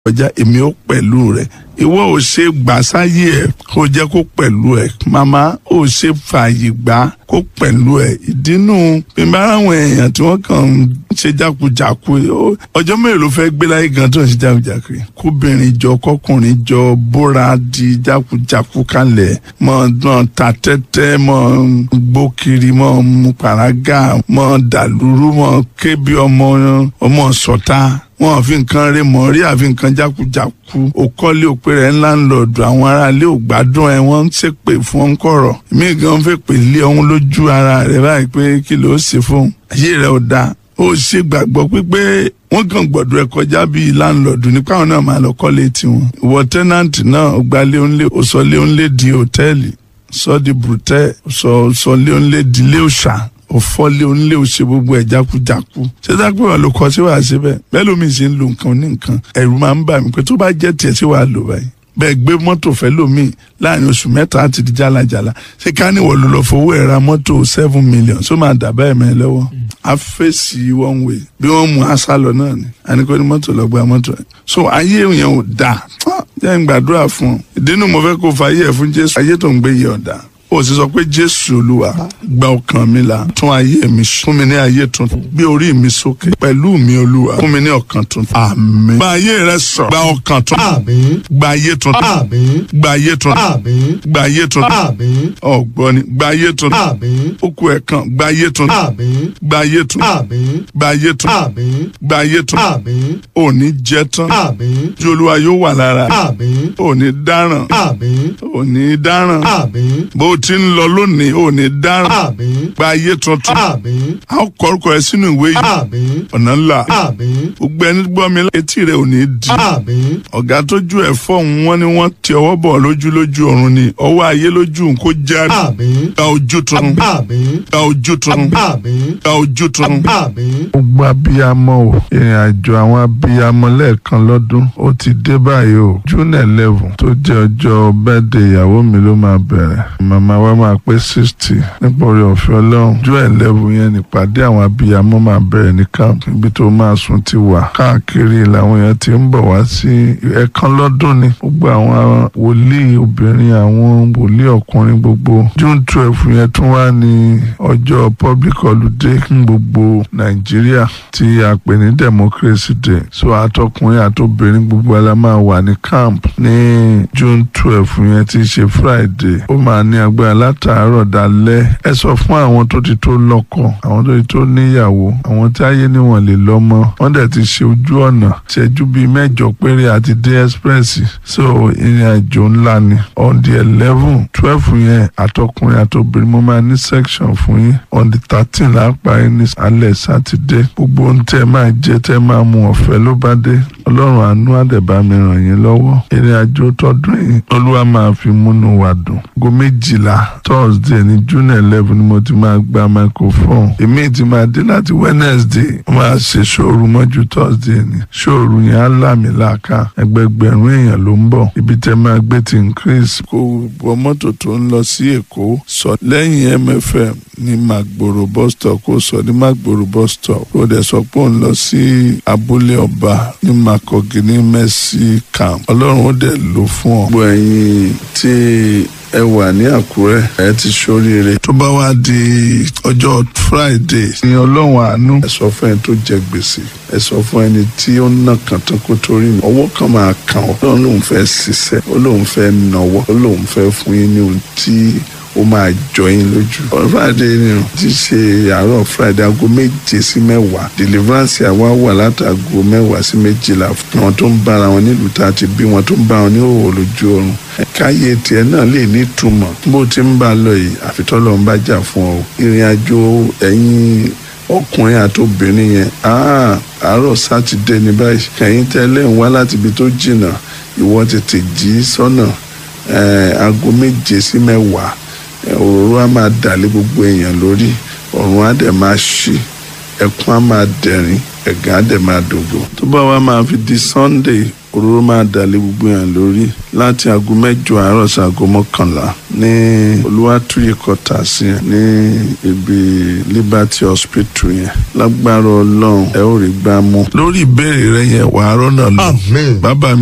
kọjá èmi ó pẹ̀lú rẹ̀ ìwọ ò ṣe gbà sáyé ẹ̀ kó jẹ́ kó pẹ̀lú ẹ̀ màmá ò ṣe fààyè gbà kó pẹ̀lú ẹ̀ ìdínú bímbá àwọn èèyàn tí wọ́n kàn ń ṣe jákujàku ọjọ́ mélòó ló fẹ́ gbé láyé gan tó ń ṣe jákujàku kóbìnrin jọ kọkùnrin jọ bóra di jákujàku kalẹ̀ mọ́ náà ta tẹ́tẹ́ mọ́ gbókiri mọ́ mu pàrágà mọ́ dàlúrú mọ́ kébí ọmọ ọmọ sọ̀tá wọn fi nǹkan rẹ mọ rí àfi nǹkan jákujáku òkọ́lé òpè rẹ̀ ńlá ń lọ́ọ̀dù àwọn aráalé ò gbádùn ẹ̀ wọ́n ń ṣépè fún ọ́n kọ̀rọ̀ mí gan fẹ́ pè lé ọ̀hún lójú ara rẹ̀ báyìí pé kí ló ṣe fún ayé rẹ̀ ò dáa ó ṣe gbàgbọ́ pípé wọ́n kàn gbọ́dọ̀ ẹ kọjá bíi láńlọ́ọ̀dù nípa àwọn náà máa lọ kọ́lé tiwọn ìwọ tẹ́nàntì náà ó gbalé ńlé ó sọ lé ńlé di hòtẹ́ẹ̀lì sọ di brutẹ́ sọ sọ lé ńlé di ilé òòṣà òfọlé onílé òṣè gbogbo ẹ jákujáku ṣé dápẹ́ wà ló kọ sí wàá ṣe bẹ́ẹ̀ bẹ́ẹ̀ lómi ṣe ń lo nǹkan ní nǹkan ẹ̀rù máa ń bà mí pé tó bá jẹ́ tiẹ̀ sí wàá lò báyìí bẹ́ẹ̀ gbé mọ́tò fẹ́ lómi láàrin oṣù mẹ́ta àti di jálajàla ṣé ká ní wọ́n ló lọ fowó ẹ̀ ra mọ́tò seven million só máa dà báyìí mẹ́ lọ́wọ́ a fèsì one way bí wọ́n mú aṣá lọ náà ni àníkó ní mọ́tò lọ gba mọ́tò ẹ̀ so ayé yẹn ò dáa jẹ́ ń gbàdúrà fún ọ ìdínú mo fẹ́ kó fa ayé ẹ̀ fún Jésù ayé tó ń gbé yẹ ọ̀dà ó sì sọ pé jésù olúwa gba ọkàn mi là tún ayé mi fún mi ní ayé tuntun gbé orí mi sókè pẹ̀lú mi olúwa fún mi ní ọkàn tuntun àmín gba ayé rẹ sọ gba ọkàn tuntun Àmín. gba ayé tuntun Àmín. gba ayé tuntun Àmín. gba ayé tuntun Àmín. ọgbọni gba ayé tuntun Àmín. okú ẹ̀kan gba ayé tuntun Àmín. gba ayé tuntun Àmín. gba ayé tuntun Àmín. gba ayé tuntun Àmín. òní jẹ tán Àmín. tí olúwa yóò wà lára Àmín. òní dáràn Àmín. òní dáràn Àmín. bó ti ń lọ lónìí òní dáràn Àmín. gba ayé tuntun Àmín. a ó kọ orúkọ rẹ sínú ìwé yìí Àmín. ọ̀nà ńlá Àmín. gbogbo ẹni gbọ́ mi etí rẹ ò ní di Àmín. ọ̀gá tójú ẹ̀ fọ́ọ̀hún wọn ni wọ́n ti ọwọ́ bọ̀ lójú lójú ọ̀run ni ọwọ́ ayé lójú n kó jáde Àmín. gba ojú tuntun Àmín. gba ojú tuntun Àmín. gba ojú tuntun. Àmín. gbogbo abiyamọ o ìrìn àjò àwọn abiyamọ lẹ́ẹ̀kan lọ́dún ó ti dé báyìí o june eleven tó jẹ́ ọjọ́ bẹ́ẹ̀dẹ̀ ìyàwó mi ló máa bẹ̀rẹ̀ màmá wa máa pé sixty nípa orí ọ̀fẹ́ ọlọ́run june eleven yẹn nípàdé àwọn abiyamọ máa bẹ̀rẹ̀ ní camp ibi tó máa sùn ti wà káàkiri làwọn èèyàn ti ń bọ̀ wá sí ẹ̀ẹ̀kan lọ́dún ni gbogbo àwọn wòlíì obìnrin àwọn wòlíì ọkùnrin gbogbo june twelve yẹn tún wá ní ọjọ́ public holiday fún gbogbo nàìjíríà tí a pè ní democracy day so àtọkùnrin àtobìnrin gbogbo ẹ̀ la máa wà ní camp ní june twelve yẹn tí í ṣe friday ó máa ní agbára látàárọ̀ dalẹ́ ẹ sọ fún àwọn tó ti tó lọ́kọ àwọn tó ti tó níyàwó àwọn tí ayé níwọ̀n lè lọ́mọ wọ́n dẹ̀ ti ṣe ojú ọ̀nà ṣẹ́jú bíi mẹ́jọ péré àti dé express so ìrìn àjò ńlá ni on the eleven twelve yẹn àtọkùnrin àtobìnrin mo máa ní section fún yín on the thirteen lápá yín ní alẹ́ sátidé gbogbo ohun tẹ́ ẹ máa jẹ tẹ́ ẹ máa mu ọ̀fẹ́ ló bá dé ọlọ́run àánú àdẹ̀bá mi ràn yín lọ́wọ́ ìrìn àjò tọdún yìí olúwa máa fi múnú wa dùn go méjìlá thursday ní june eleven ni mo ti máa gba microphone èmi ti máa dé láti wednesday mo máa ṣe ṣòru mọ́jú thursday ni ṣòru yẹn á lámì láàká ẹgbẹgbẹ̀rún èèyàn ló ń bọ̀ ibi tẹ́ máa gbé ti increase. kò wọ mọ́tò tó ń lọ sí èkó sọ lẹ́yìn mfm ní magboro bus stop kó sọ ní magboro bus stop kó dẹ̀ sọ pé òun lọ sí abúlé ọba ní makogi ní mercy camp ọlọ́run ó dẹ̀ lò fún ọ. gbogbo ẹ̀yin tí ẹ wà ní àkúrẹ́ ẹ ti ṣoríire. tó bá wá di ọjọ́ friday ní ọlọ́run àánú. ẹ sọ fún ẹni tó jẹ gbèsè ẹ sọ fún ẹni tí ó ná kàn tán kó torí mi. ọwọ́ kan máa kàn ọ́ ọlọ́run lòun fẹ́ ṣiṣẹ́ ó lòun fẹ́ nawọ́ ó lòun fẹ́ fún yín ní ohun tí ó máa jọ yín lójú. on friday ni o ti ṣe àárọ̀ friday aago méje sí mẹ́wàá deliverance àwa wà látàgò mẹ́wàá sí méjìlá àwọn tó ń bára wọn nílùú tá a ti bí wọn tó ń bá wọn ní òwò lójú oorun. káyé tiẹ̀ náà lè ní ìtumọ̀ bó ti ń bá a lọ yìí àfitọ́lọ́ ń bá jà fún ọ. ìrìn àjò ẹ̀yin ọkùnrin àti obìnrin yẹn àárọ̀ sátidé ní báyìí kẹ̀yìn tẹ́lẹ̀ ń wá láti ibi tó jìnnà ìwọ tètè jí sọ́nà aago méje sí mẹ́wàá òróró á máa dàlé gbogbo èèyàn lórí ọ̀run á dẹ̀ máa ṣí ẹkún á máa dẹ̀rín ẹ̀gàn á dẹ̀ máa dògbò. tó bá wa máa fi di sunday òróró máa dàlé gbogbo yàn lórí láti aago mẹ́jọ àárọ̀ sí aago mọ́kànlá ní olúwàtúyè kọta sí yẹn ní ibi liberty hospital yẹn lágbára ọlọ́run ẹ ó rí gbámú lórí ìbéèrè rẹ yẹn wàá rọ́nà lọ Amen. bàbá mi.